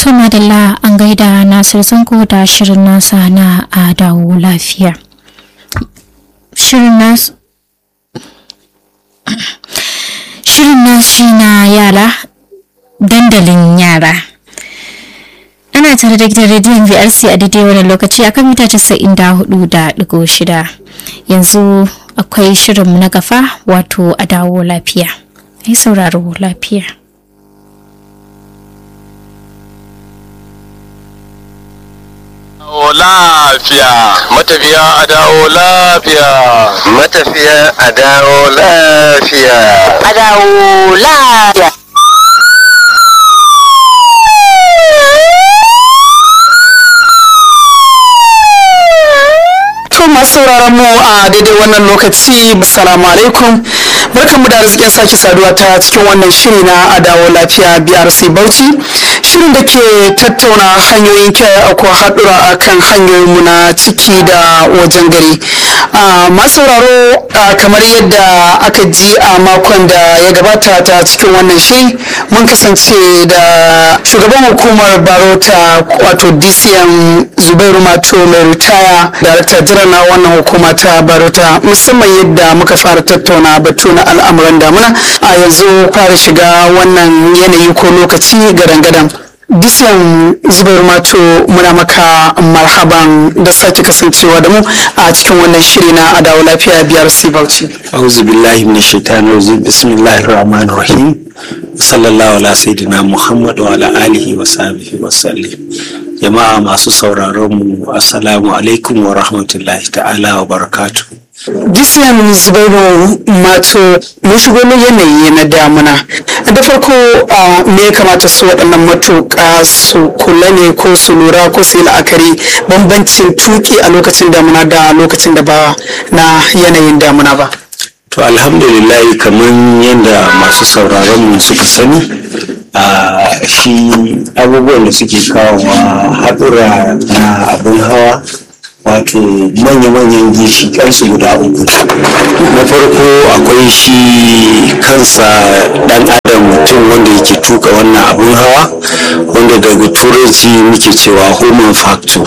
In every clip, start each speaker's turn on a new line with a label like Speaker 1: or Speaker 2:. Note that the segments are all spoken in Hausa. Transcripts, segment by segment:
Speaker 1: To madalla an gaida Nasir Zango da shirin nasa na a dawo lafiya. Shirin nasu Shirin nashi na yara dandalin yara. Ana tare da gidan rediyon VRC a daidai wannan lokaci akan mita 94.6 yanzu akwai shirinmu na gafa wato a dawo lafiya. Ai sauraro lafiya.
Speaker 2: lafiya matafiya a dawo lafiya
Speaker 3: matafiya a dawo lafiya
Speaker 4: a dawo lafiya
Speaker 5: To masu sauraron mu a daidai wannan lokaci assalamu alaikum barkanmu da arzikin sake saduwa ta cikin wannan shiri na adawo lafiya BRC Bauchi shirin da ke tattauna hanyoyin kiyaye ko haɗura akan hanyoyinmu na ciki da wajen gari masu sauraro kamar yadda aka ji a makon da ya gabata ta cikin wannan shiri mun kasance da shugaban hukumar barota wato DCM Zubairu Mato mai ritaya darakta jiran na wannan hukuma ta barota musamman yadda muka fara tattauna batu na al'amuran damuna a yanzu fara shiga wannan yanayi ko lokaci gadan-gadan Disiyan Zubairu Mato muna maka marhaban da sake kasancewa da mu a cikin wannan shiri na adawo lafiya biyar Bauchi.
Speaker 3: auzu billahi min shaitanir rajim bismillahir rahmanir rahim sallallahu ala sayyidina muhammad wa ala alihi wa sahbihi wa sallim jama'a masu sauraron mu assalamu alaikum wa rahmatullahi ta'ala wa barakatuh
Speaker 5: Disiyan Zubairu Mato mun shigo yanayi na damuna. Da farko me ya kamata su waɗannan matuƙa su kula ne ko su lura ko su yi la'akari bambancin tuki a lokacin damuna da lokacin da ba na yanayin damuna ba.
Speaker 3: to alhamdulillah kamar yadda masu sauraron mu suka sani a shi abubuwan da suke kawowa haɗura na abin hawa wato manya-manyan ginshiƙansu guda uku na farko akwai shi kansa ɗan adam mutum wanda yake tuka wannan abin hawa wanda daga turanci muke cewa human factor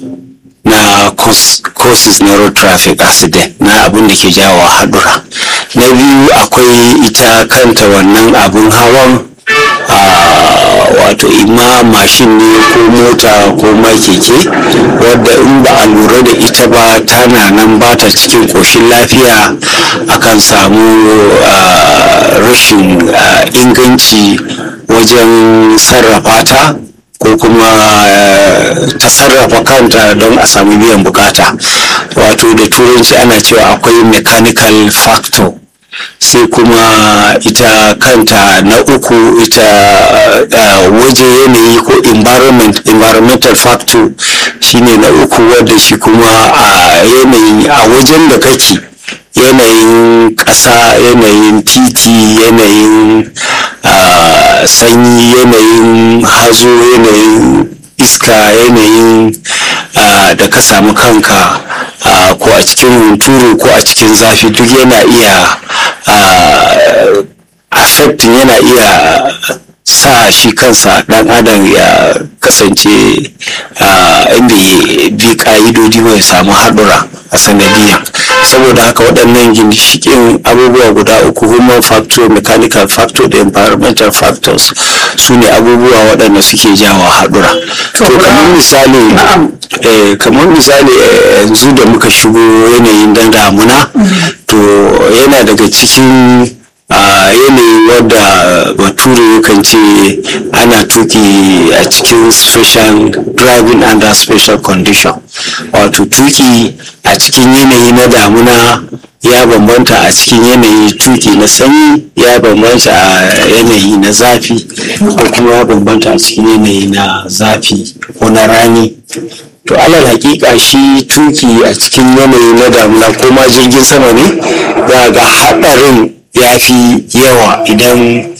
Speaker 3: na causes na road traffic accident na abin da ke jawo haɗura na biyu akwai ita kanta wannan abin hawan wato ima mashin ne ko mota ko ma keke wadda in ba a lura da ita ba tana nan ba ta cikin ƙoshin lafiya akan samu rashin inganci wajen sarrafa ta ko kuma ta sarrafa kanta don a samu biyan bukata wato da turanci ana cewa akwai mechanical factor sai kuma ita kanta na uku ita waje yanayi ko environment environmental factor shine na uku wadda shi kuma a yanayi a wajen da kake yanayin ƙasa yanayin titi yanayin sanyi yanayin hazo yanayin iska yanayin da ka samu kanka ko a cikin hunturu ko a cikin zafi duk yana iya affecting yana iya sa shi kansa dan adam ya kasance inda ya bi ka'idodi mai samu haɗura a sanadiyan saboda haka waɗannan ginshiƙin abubuwa guda uku human factor mechanical factor da environmental factors su ne abubuwa waɗanda suke jawo haɗura to kamar misali kamar misali yanzu da muka shigo yanayin dan damuna to yana daga cikin a yanayi wadda bature yakan ce ana tuki a cikin special driving under special condition wato tuki a cikin yanayi na damuna ya bambanta a cikin yanayi tuki na sanyi ya bambanta a yanayi na zafi ko kuma ya bambanta a cikin yanayi na zafi ko na rani to alal hakika shi tuki a cikin yanayi na damuna ko ma jirgin sama ne za ga haɗarin ya fi yawa idan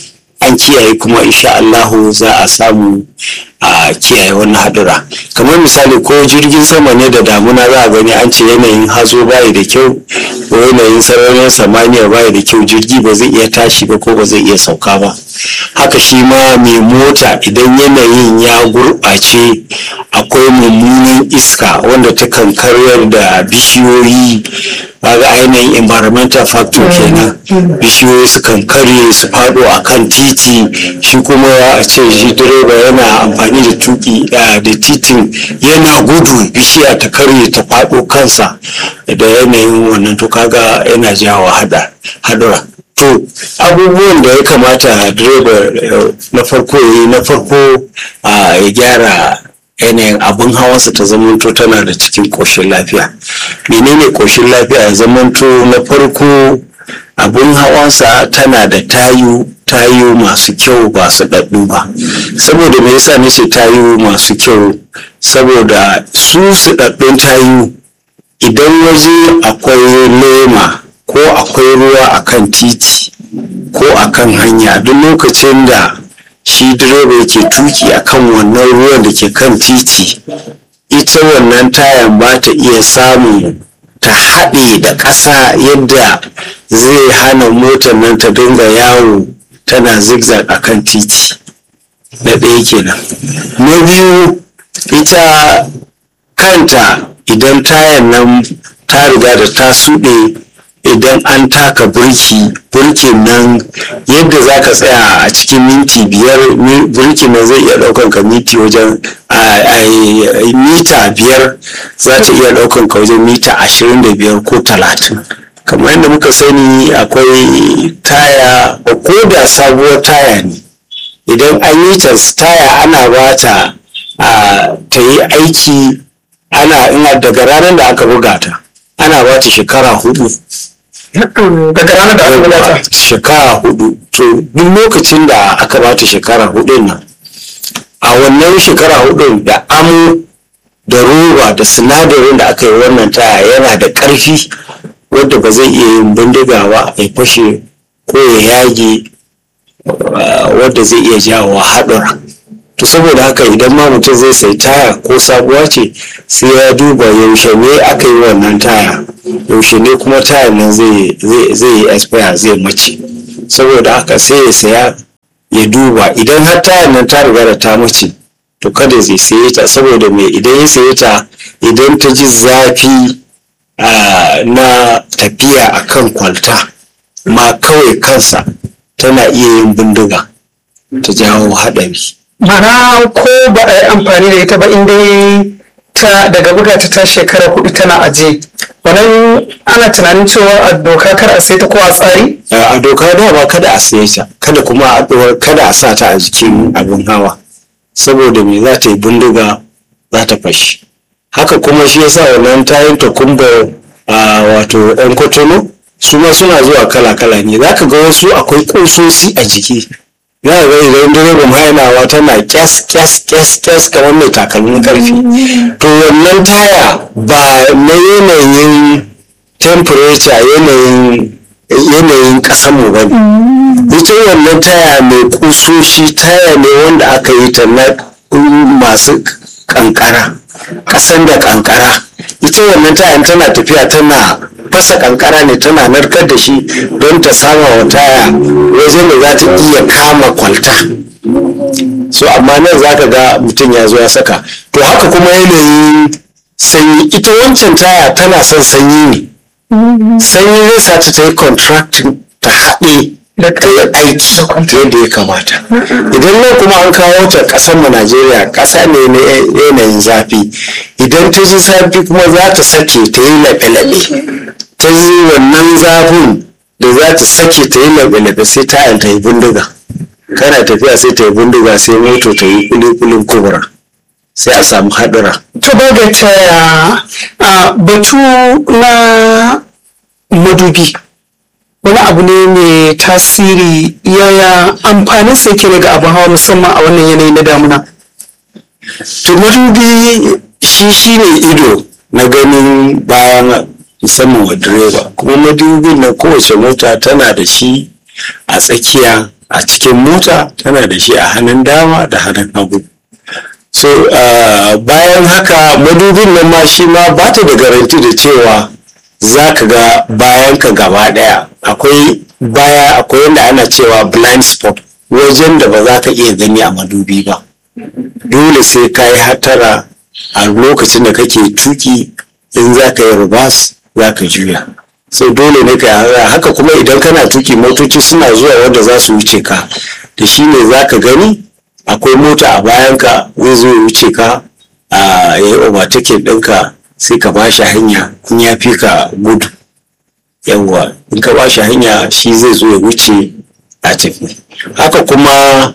Speaker 3: an kiyaye kuma insha Allahu za a samu a kiyaye wannan hadura kamar misali ko jirgin sama ne da damuna za a gani an ce yanayin hazo bayi da kyau ko yanayin sararin samaniya bayi da kyau jirgi ba zai iya tashi ba ko ba zai iya sauka ba haka shi ma mai mota idan yanayin ya gurɓace akwai mummunan iska wanda ta kan karyar da bishiyoyi kaga ainihin environmental factor kenan bishiyoyi su kan karye su faɗo a kan titi shi kuma a ce shi direba yana amfani da tuki da titin yana gudu bishiya ta karye ta faɗo kansa da yanayin wannan to kaga yana jawo hadura to abubuwan da ya kamata direba na farko yi na farko ya gyara yanayin abin hawansa ta zamanto tana da cikin ƙoshin lafiya menene ƙoshin lafiya ya zamanto na farko abin hawansa tana da tayu tayu masu kyau ba su ɗaɗɗu ba saboda me yasa nace tayu masu kyau saboda su su ɗaɗɗun tayu idan waje akwai lema ko akwai ruwa akan titi ko akan hanya duk lokacin da shi direba yake tuki akan wannan ruwan da ke kan titi ita wannan tayan ba ta iya samun ta haɗe da ƙasa yadda zai hana motar nan ta dinga yawo tana zigzag a kan titi na ɗaya kenan na biyu ita kanta idan tayan nan ta riga da ta suɗe idan an taka burki burkin nan yadda za ka tsaya a cikin minti biyar burkin nan zai iya ɗaukan ka minti wajen mita biyar za ta iya ɗaukan ka wajen mita ashirin da biyar ko talatin kamar yadda muka sani akwai taya ko da sabuwar taya ne idan an yi ta taya ana ba ta ta yi aiki ana ina daga ranar da aka buga ta ana ba ta shekara hudu
Speaker 5: daga ranar da aka buga ta
Speaker 3: shekara hudu to duk lokacin da aka ba ta shekara hudu nan a wannan shekara hudu da amo da roba da sinadarin da aka yi wannan taya yana da ƙarfi wadda ba zai iya yin bindiga ba ya fashe ko ya yage wadda zai iya jawo haɗura to saboda haka idan ma mutum zai sai taya ko sabuwa ce sai ya duba yaushe ne aka yi wannan taya yaushe ne kuma taya nan zai yi expire zai mace saboda haka sai ya saya ya duba idan har taya nan ta riga da ta mace to kada zai saye ta saboda me idan ya saye ta idan ta ji zafi na tafiya akan kwalta ma kawai kansa tana iya yin bindiga ta jawo haɗari
Speaker 5: mana ko ba a yi amfani da ita ba inda ta daga buga ta ta shekara hudu tana aje wannan ana tunanin cewa a doka kar a sai ta ko a tsari
Speaker 3: a doka da ba kada a saye ta kada kuma a ɗora kada a sa ta a jikin abin hawa saboda me za ta yi bindiga za ta fashi haka kuma shi yasa wannan tayin takumba a wato yan kotono su ma suna zuwa kala-kala ne za ka ga wasu akwai ƙusosi a jiki za ka ga idan direban hainawa tana kyas kyas kyas kyas kamar mai takalmin karfi to wannan taya ba na yanayin temperature yanayin yanayin mu ba ne ita wannan taya mai kusoshi taya ne wanda aka yi ta na masu kankara kasan da kankara ita wannan tayan tana tafiya tana fasa kankara ne tana narkar da shi don ta sama wa taya wajen da za ta iya kama kwalta so amma nan za ka ga mutum ya zo ya saka to haka kuma yanayin sanyi ita wancan taya tana son sanyi ne sanyi zai sa ta yi contracting ta haɗe da aiki yadda ya kamata idan nan kuma an kawo ta ƙasar mu najeriya ƙasa ne na yanayin zafi idan ta ji zafi kuma za ta sake ta yi laɓe-laɓe ta yi wannan zafin da za ta sake ta yi laɓe-laɓe sai tayan ta yi bindiga kana tafiya sai ta yi bindiga sai moto ta yi kulikulin kubura sai a samu haɗura
Speaker 5: to daga taya a batu na madubi wani abu ne mai tasiri yaya amfanin sa yake ne ga abin hawa musamman a wannan yanayi na damuna
Speaker 3: to madubi shi shi ne ido na ganin bayan musamman wa direba kuma madubin na kowace mota tana da shi a tsakiya a cikin mota tana da shi a hannun dama da hannun hagu so uh, bayan haka madubin nan ma shi ma ba ta da garanti da cewa za ka ga bayan ka gaba daya akwai baya akwai yadda ana cewa blind spot wajen da ba za ka iya gani a madubi ba dole sai ka yi hatara a lokacin da kake tuki in za ka yi rubas za ka juya so dole ne ka yi haka kuma idan kana tuki motoci suna zuwa wanda za su wuce ka da shi ne za ka gani akwai mota a bayanka zai zo ya wuce ka a ya yi overtaking ɗinka sai ka ba shi hanya in ya fi ka gudu yawwa in ka ba shi hanya shi zai zo ya wuce a tafi haka kuma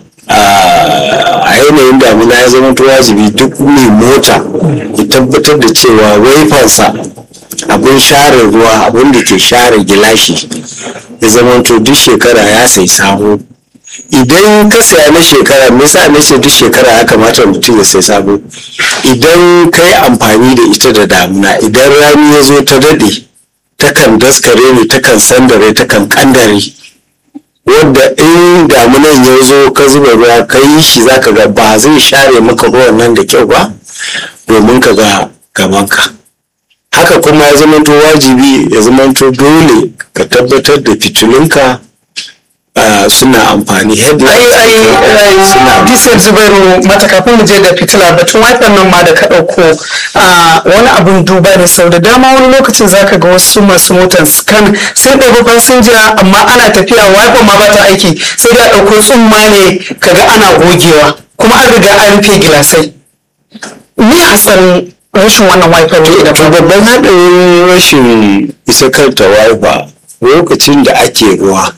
Speaker 3: a yanayin damuna ya zama to wajibi duk mai mota ya tabbatar da cewa waifansa abin share ruwa abin da ke share gilashi ya zama to duk shekara ya sai sabo idan ka saya na shekara me yasa na ce duk shekara ya kamata mutum ya sai sabo idan ka yi amfani da ita da damuna idan rani ya zo ta daɗe takan daskare ne takan sandare takan kandare wadda in damunan ya zo ka zuba ruwa ka yi shi za ka ga ba zai share maka ruwan nan da kyau ba domin ka ga gabanka haka kuma ya zamanto wajibi ya zamanto dole ka tabbatar da fitilunka Uh, suna amfani headlight
Speaker 5: ai ai ai disar zubairu mata kafin mu je da fitila batun wifan nan ma da ka ɗauko wani abun duba ne sau da dama wani lokacin zaka ga wasu masu motan kan sun ɗauko fasinja amma ana tafiya wifan ma ba ta aiki sai da ɗauko tsumma ne kaga ana gogewa kuma an riga an rufe gilasai ni hasarin rashin wannan wifan ne idan
Speaker 3: to babban haɗarin rashin isa kanta wifa lokacin da ake ruwa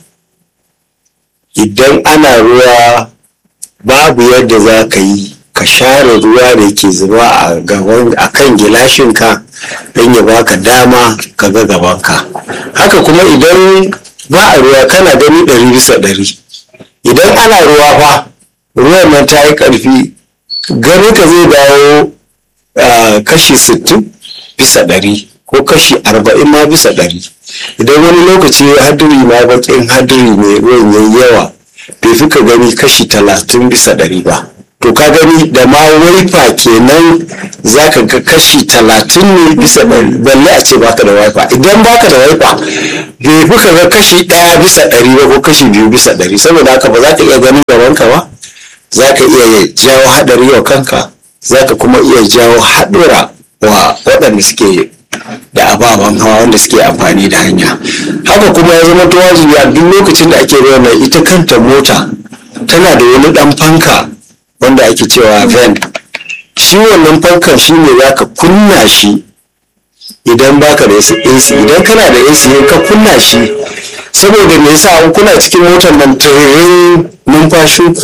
Speaker 3: idan ana ruwa babu yadda za ka yi ka share ruwa da ke zuba a gaban a kan gilashinka don ya baka dama ka ga gabanka haka kuma idan ba a ruwa kana gani ɗari bisa ɗari idan ana ruwa fa ruwan nan ta yi ƙarfi gani ka zai dawo kashi sittin bisa ɗari ko kashi arba'in ma bisa ɗari idan wani lokaci hadiri ma baƙin hadiri ne ruwan yayi yawa bai fi ka gani kashi talatin bisa ɗari ba to ka gani da ma waifa kenan za ka ga kashi talatin ne bisa ɗari balle a ce baka da waifa idan baka da waifa bai fi ka ga kashi ɗaya bisa ɗari ba ko kashi biyu bisa ɗari saboda haka ba za ka iya ganin gabanka ba za ka iya jawo haɗari wa kanka za ka kuma iya jawo haɗura wa waɗanda suke da ababen hawa wanda suke amfani da hanya haka kuma ya zama ta wajibi a duk lokacin da ake ruwa mai ita kanta mota tana da wani dan fanka wanda ake cewa van shi wannan fankan shi ne za ka kunna shi idan baka da AC idan kana da AC ka kunna shi saboda me yasa an kuna cikin motar nan tiririn numfashin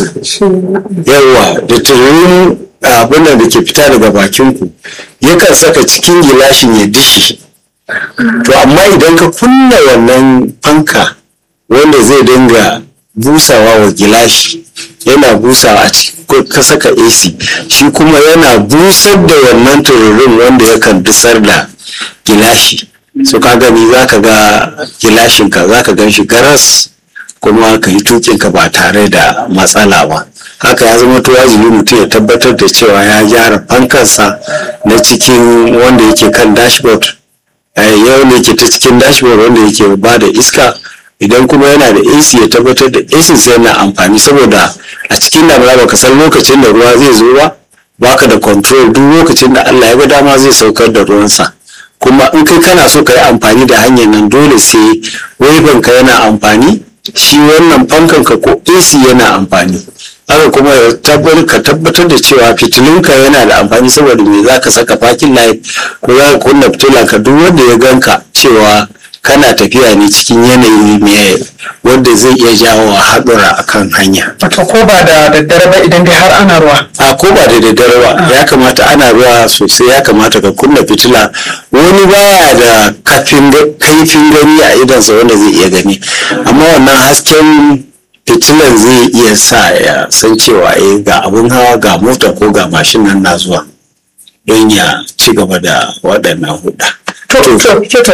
Speaker 3: yawa da tiririn abin da ke fita daga bakinku yakan saka cikin gilashin ya dishi to amma idan ka kunna wannan fanka wanda zai dinga busawa wa gilashi yana busawa a cikin ka saka AC shi kuma yana busar da wannan tururin wanda yakan dusar da gilashi so ka gani za ka ga gilashinka za ka gan shi garas kuma ka yi tukinka ba tare da matsala ba haka ya zama to wajibi mutum ya tabbatar da cewa ya gyara fankansa na cikin wanda yake kan dashboard yau ne ke ta cikin dashboard wanda yake ba da iska idan kuma yana da AC ya tabbatar da AC sai yana amfani saboda a cikin damuna baka san lokacin da ruwa zai zo ba baka da control duk lokacin da Allah ya ga dama zai saukar da ruwansa kuma in kai kana so ka yi amfani da hanyar nan dole sai ka yana amfani shi wannan fankan ka ko AC yana amfani haka kuma ka tabbatar da cewa fitilunka yana da amfani saboda me za ka saka fakin light ko za ka kunna fitila ka duk wanda ya ganka cewa kana tafiya ne cikin yanayi mai wanda zai iya jawo haɗura a kan hanya.
Speaker 5: Wato ko ba da daddare ba idan dai har ana ruwa.
Speaker 3: A ko ba da daddare ba ya kamata ana ruwa sosai ya kamata ka kunna fitila wani baya da kaifin gani a idansa wanda zai iya gani amma wannan hasken fitilan zai iya sa ya san cewa eh ga abun hawa ga mota ko ga mashin nan na zuwa don ya ci gaba da waɗannan huɗa.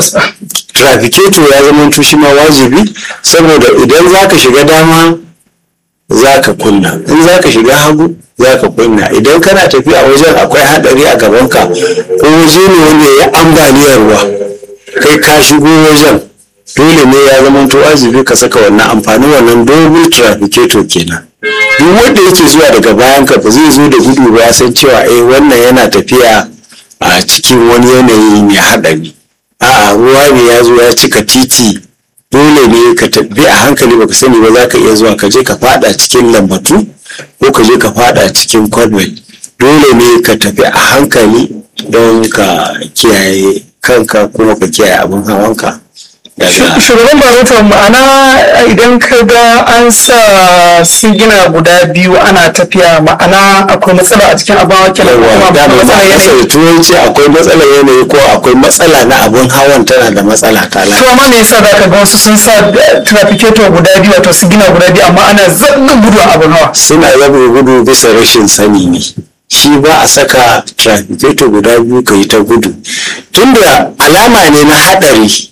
Speaker 3: trafiketo ya zama shi ma wajibi saboda idan za ka shiga dama za ka kunna in za ka shiga hagu za ka kunna idan kana tafiya wajen akwai haɗari a gabanka ko waje ne wanda ya ambaliyar ruwa kai ka shigo wajen dole ne ya zama to wajibi ka saka wannan amfanin wannan double trafficator kenan duk wanda yake zuwa daga bayan ka ba zai zo da gudu ba ya san cewa eh wannan yana tafiya a cikin wani yanayi mai haɗari a'a ruwa ne ya zo ya cika titi dole ne ka tafi a hankali baka sani ba za ka iya zuwa ka je ka fada cikin lambatu ko ka je ka fada cikin convent dole ne ka tafi a hankali don ka kiyaye kanka kuma ka kiyaye abin hawanka daga
Speaker 5: shugaban baroto ma'ana idan ka ga an sa sigina guda biyu ana tafiya ma'ana akwai matsala a cikin abin hawa kenan ko
Speaker 3: yawa
Speaker 5: kuma
Speaker 3: da
Speaker 5: akwai
Speaker 3: ba
Speaker 5: matsala
Speaker 3: a
Speaker 5: yanayi
Speaker 3: da turanci akwai matsalar yanayi ko akwai matsala na abin hawan tana da matsala ta
Speaker 5: to amma me yasa zaka ga wasu sun sa eh, trafficator guda biyu wato sigina guda biyu amma ana zaɓin gudu a abin hawa
Speaker 3: suna yabe gudu bisa rashin sani ne shi ba a saka trafficator guda biyu ka yi ta gudu tunda alama ne na haɗari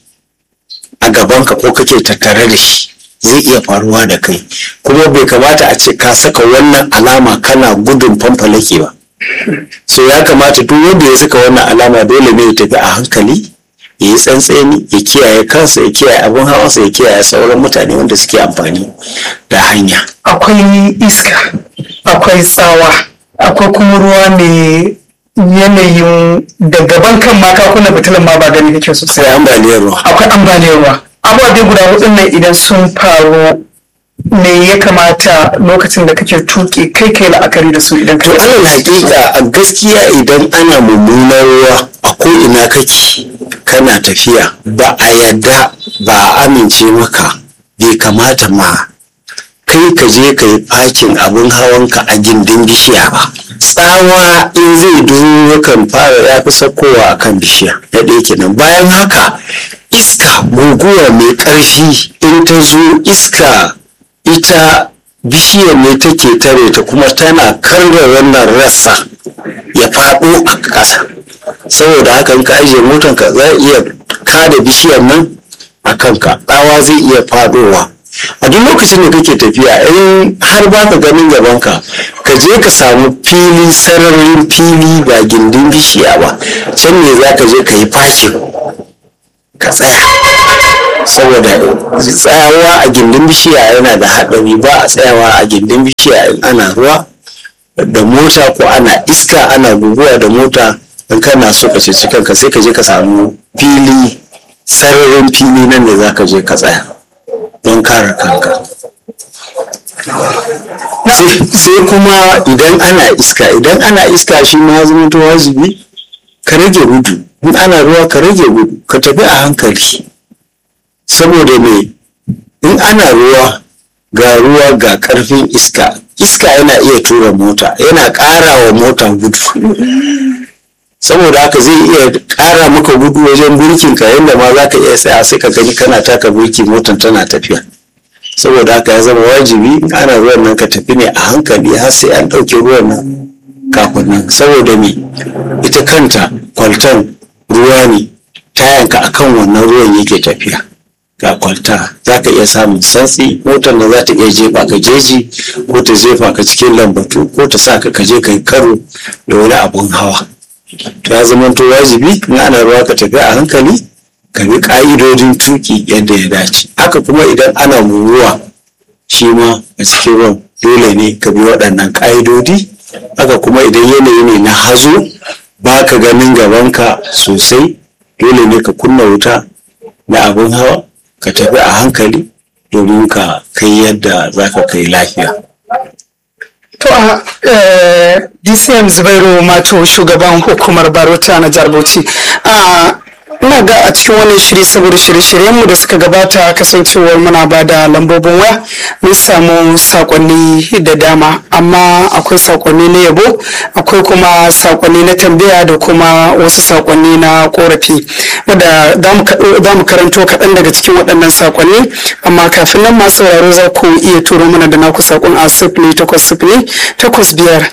Speaker 3: a gabanka ko kake tattare da shi zai iya faruwa da kai kuma bai kamata a ce ka saka wannan alama kana gudun fanfalake ba so ya kamata duk wanda ya saka wannan alama dole ne ya tafi a hankali ya yi tsantseni ya kiyaye kansa ya kiyaye abin hawansa ya kiyaye sauran mutane wanda suke amfani da hanya
Speaker 5: akwai iska akwai tsawa akwai kuma ruwa mai yanayin da gaban kan ma kakuna fitilan ma ba gani kake sosai
Speaker 3: sai ambaliyar ruwa
Speaker 5: akwai ambaliyar ruwa abubuwa dai guda hudun nan idan sun faru me ya kamata lokacin da kake tuki kai kai la'akari da su idan
Speaker 3: to
Speaker 5: ka
Speaker 3: alal hakika a gaskiya idan ana mummunar ruwa a ko ina kake kana tafiya ba a yadda ba a amince maka bai kamata ma kai ka je ka yi fakin abin hawanka a gindin bishiya ba tsawa in zai duro yakan fara ya fi sakowa a kan bishiya na ɗaya kenan bayan haka iska guguwa mai ƙarfi in ta zo iska ita bishiyar ne take tare ta kuma tana karya wannan rassa ya faɗo a ƙasa saboda haka in ka ajiye motanka za a iya kada bishiyar nan a kanka tsawa zai iya faɗowa a duk lokacin da kake tafiya in har ba ka ganin gabanka ka je ka samu fili sararin fili ba gindin bishiya ba can ne za ka je ka yi fakin ka tsaya saboda tsayawa a gindin bishiya yana da haɗari ba a tsayawa a gindin bishiya in ana ruwa da mota ko ana iska ana guguwa da mota in kana so ka ceci kanka sai ka je ka samu fili sararin fili nan da za ka je ka tsaya don kare kanka sai sai kuma idan ana iska idan ana iska shi ma zama to wajibi ka rage gudu in ana ruwa ka rage gudu ka tafi a hankali saboda me in ana ruwa ga ruwa ga karfin iska iska yana iya tura mota yana ƙara wa mota gudu saboda haka zai iya ƙara maka gudu wajen burkin ka yadda ma za ka iya tsaya sai ka gani kana taka burki motan tana tafiya saboda haka ya zama wajibi in ana ruwan nan ka tafi ne a hankali har sai an ɗauke ruwan nan kafin nan saboda me ita kanta kwaltan ruwa ne tayanka akan wannan ruwan yake tafiya ga kwalta za ka iya samun santsi motar da za ta iya jefa ka jeji ko ta jefa ka cikin lambatu ko ta sa ka kaje ka yi karo da wani abun hawa to ya zama to wajibi in ana ruwa ka tafi a hankali ka bi ka'idodin tuki yadda ya dace haka kuma idan ana ruwa shi ma a cikin ruwan dole ne ka bi waɗannan ka'idodi haka kuma idan yanayi ne na hazo ba ka ganin gabanka sosai dole ne ka kunna wuta na abin hawa ka tafi a hankali domin ka kai yadda za ka kai lafiya
Speaker 5: To a eh, DCM Zubairu Mato shugaban hukumar Barota na jihar Bauchi. A ina ga a cikin wannan shiri saboda shirye-shiryenmu da suka gabata kasancewar muna ba da lambobin waya mun samu sakonni da dama amma akwai sakonni na yabo akwai kuma sakonni na tambaya da kuma wasu sakonni na korafi wadda za mu karanto kaɗan daga cikin waɗannan sakonni amma kafin nan masu sauraro za ku iya turo mana da naku sakon a sifili takwas sifili takwas biyar ɗaya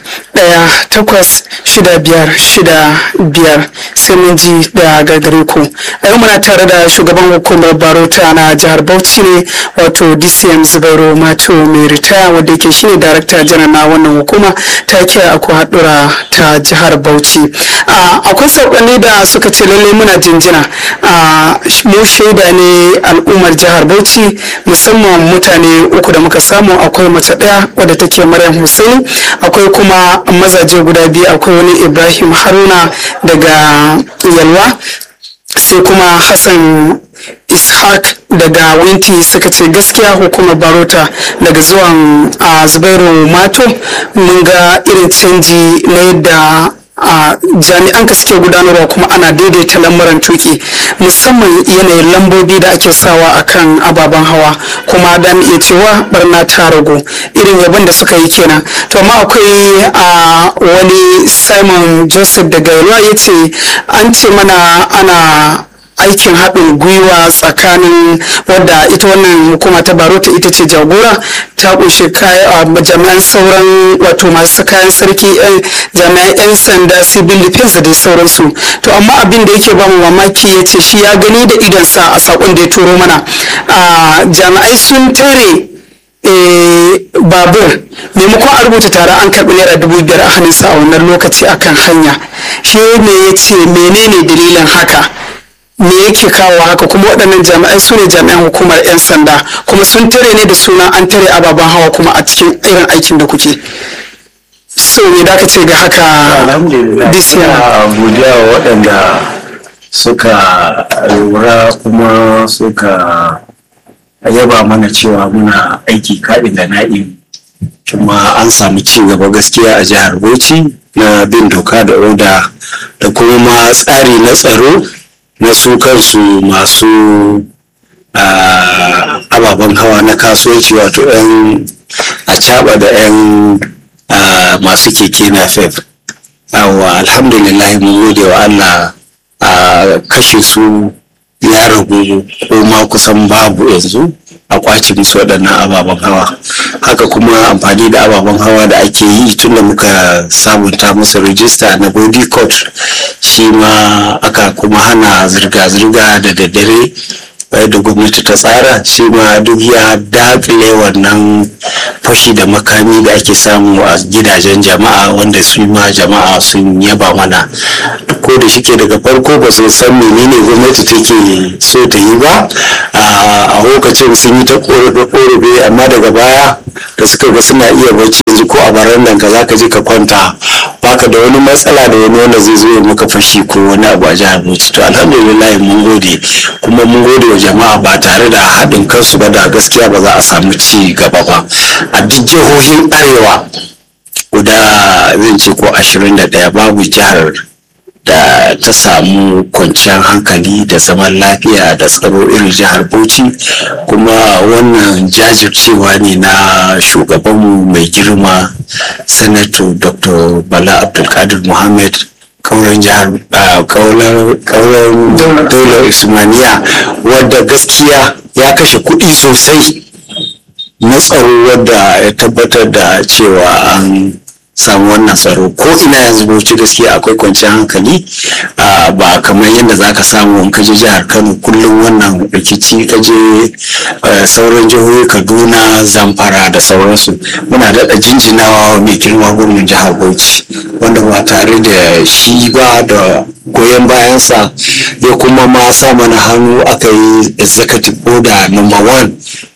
Speaker 5: ɗaya takwas shida biyar shida biyar sai mun ji da gagare ku a yau muna tare da shugaban hukumar barota na jihar bauchi ne wato dcm zubairu mato mai ritaya wadda yake shine darakta janar na wannan hukuma ta kira aku haɗura ta jihar bauchi akwai saƙonni da suka ce lalle muna jinjina mu shaida ne al'ummar jihar bauchi musamman mutane uku da muka samu akwai mace ɗaya wadda take maryam hussein akwai kuma mazaje guda biyu akwai wani ibrahim haruna daga yalwa sai kuma hassan ishaq daga winti suka ce gaskiya hukumar barota daga zuwan a zubairu mato mun ga irin canji na yadda a jami'an ka suke gudanarwa kuma ana daidaita lamuran tuki musamman yanayin lambobi da ake sawa akan ababen hawa kuma da iya cewa barna ta ragu irin yabon da suka yi kenan to amma akwai a wani simon joseph daga yalwa ya ce an ce mana ana aikin haɗin gwiwa tsakanin wadda ita wannan hukuma ta barota ita ce jagora ta kunshi jami'an sauran wato masu kayan sarki jami'an 'yan sanda civil defense da dai sauransu to amma abin da yake bamu mamaki ya ce shi ya gani da idonsa a sakon da ya turo mana jami'ai sun tare babur maimakon a rubuta tare an karɓi naira dubu biyar a hannunsa a wannan lokaci akan hanya shi ne ya ce menene dalilin haka me yake kawo haka kuma waɗannan jami'ai su ne jami'an hukumar 'yan sanda kuma sun tare ne da suna an tare ababen hawa kuma a cikin irin aikin da kuke so me da ce ga haka
Speaker 3: alhamdulillah godiya wa waɗanda suka lura kuma suka yaba mana cewa muna aiki kaɗin da na'im kuma an samu ci gaba gaskiya a jihar bauchi na bin doka da oda da kuma ma tsari na tsaro na su kansu masu ababen hawa na kasuwanci wato 'yan a da 'yan masu keke na fef yawa alhamdulillah mun gode wa allah a kashe su ya ragu ko ma kusan babu yanzu a kwace musu waɗannan ababen hawa haka kuma amfani da ababen hawa da ake yi tun da muka sabunta musu rijista na body court shi ma aka kuma hana zirga-zirga da daddare da gwamnati ta tsara shi ma duk ya dakile wannan fashi da makami da ake samu a gidajen jama'a wanda su ma jama'a sun yaba mana ko da shike daga farko ba su san menene gwamnati take so ta yi ba a lokacin sun yi ta korafe amma daga baya da suka ga suna iya bacci yanzu ko a barandan ka zaka je ka kwanta baka da wani matsala da wani wanda zai zo ya maka fashi ko wani abu a jihar Bauchi to alhamdulillah mun gode kuma mun gode wa jama'a ba tare da haɗin kansu ba da gaskiya ba za a samu ci gaba ba a duk jihohin arewa guda zan ce ko ashirin da ɗaya babu jihar da ta samu kwanciyar hankali da zaman lafiya da tsaro irin jihar bauchi kuma wannan jajircewa ne na shugabanmu mai girma sanato dr bala abdulkadir muhammad kauran jihar kauran daular ismaniya wadda gaskiya ya kashe kuɗi sosai na tsaro wadda ya tabbatar da cewa an samu wannan tsaro ko ina yanzu bauchi gaskiya akwai kwanciyar hankali ba kamar yadda za ka samu in kaje jihar kano kullum wannan rikici kaje sauran jihohi kaduna zamfara da sauransu muna daɗa jinjinawa mai girma gwamnan jihar bauchi wanda ba tare da shi ba da goyon bayansa ya kuma ma sa mana hannu aka yi executive order number one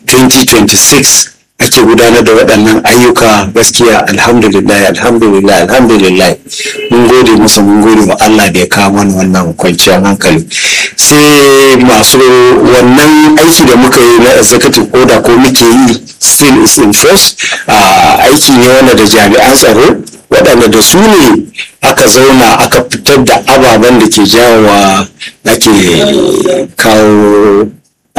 Speaker 3: 2026 ake gudanar da waɗannan ayyuka gaskiya alhamdulillah alhamdulillah alhamdulillah mun gode musu mun gode wa Allah da ya kawo mana wannan kwanciyar hankali sai masu wannan aiki da muka yi na executive order ko muke yi still is in force aiki ne wanda da jami'an tsaro waɗanda da su ne aka zauna aka fitar da ababen da ke jawowa ake kawo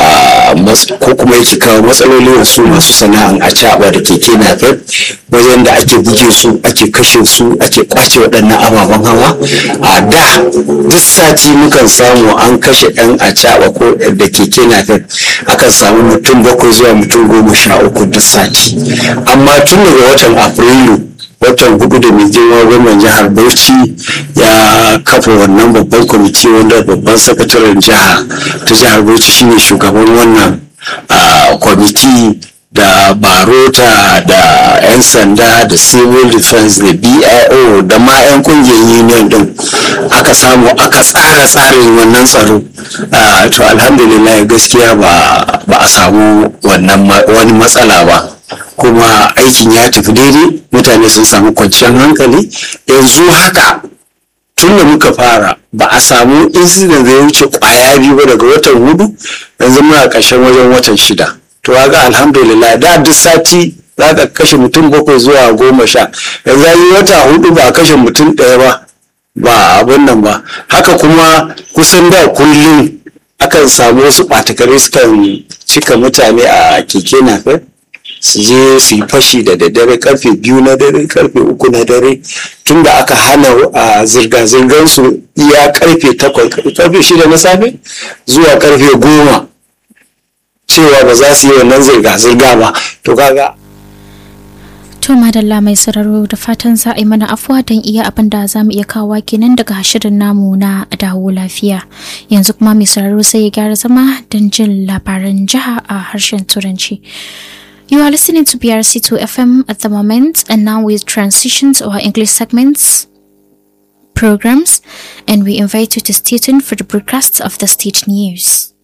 Speaker 3: ko kuma yake kawo matsaloli wasu masu sana'an a caɓa da keke napep wajen da ake buge su ake kashe su ake kwace waɗannan ababen hawa a da duk sati mukan samu an kashe ɗan a caɓa ko da keke napep akan samu mutum bakwai zuwa mutum goma sha uku duk sati amma tun daga watan afrilu watan hudu da mai girma gwamnan jihar bauchi ya kafa wannan babban kwamiti wanda babban sakataren jiha ta jihar bauchi shine shugaban wannan ah, kwamiti da barota da 'yan sanda da civil defense da bio da ma 'yan kungiyar union din aka samu aka tsara tsarin wannan tsaro Ah, to alhamdulillah gaskiya ba ba a samu wannan ma- wani matsala ba kuma aikin ya tafi daidai mutane sun samu kwanciyar hankali yanzu haka tun da muka fara ba a samu incident da ya wuce kwaya biyu ba daga watan hudu yanzu muna ƙarshen wajen watan shida to ga alhamdulillah da duk sati za ka kashe mutum bakwai zuwa goma sha yanzu an yi wata hudu ba a kashe mutum ɗaya ba ba abin nan ba haka kuma kusan da kullum akan samu wasu ɓatakare sukan cika mutane a keke napep su je su yi fashi da daddare karfe biyu na dare karfe uku na dare tun da aka hana a zirga-zirgar su iya karfe takwas karfe shida na safe zuwa karfe goma cewa ba za su yi wannan zirga-zirga ba to kaga
Speaker 1: To madalla mai sauraro da fatan za a yi mana afuwa don iya abin da za mu iya kawo kenan daga shirin namu na dawo lafiya. Yanzu kuma mai sauraro sai ya gyara zama don jin labaran jiha a harshen Turanci. You are listening to BRC2 FM at the moment and now we transition to our English segments programs and we invite you to stay tuned for the broadcasts of the state news.